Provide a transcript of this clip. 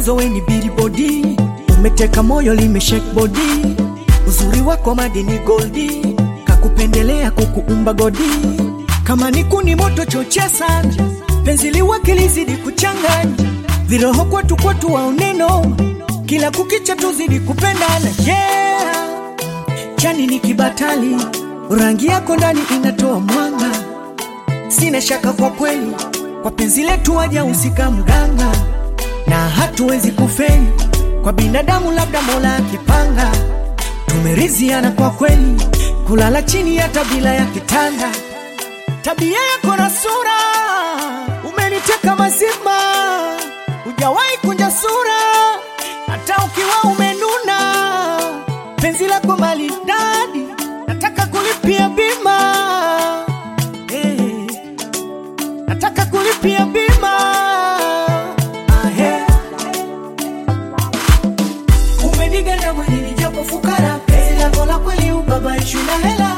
mwanzo we ni billboard, umeteka moyo limeshake body, uzuri wako madini goldi, kakupendelea kukuumba godi, kama ni kuni moto chochea sana, penzi liwake lizidi kuchanganya, viroho kwetu kwetu waoneno, kila kukicha tuzidi kupendana yeah. Chani ni kibatali, rangi yako ndani inatoa mwanga, sina shaka kwa kweli, kwa penzi letu waja usika mganga, na hatuwezi kufeli kwa binadamu, labda Mola akipanga. Tumeriziana kwa kweli, kulala chini hata bila ya kitanda. Tabia yako na sura umeniteka mazima, hujawahi kunja sura hata ukiwa umenuna. Penzi lako maridadi, nataka kulipia bima eh, nataka kulipia bima ah, eh. Umeniganda mwili japo fukara, penzi lako la kweli ubabaishu na hela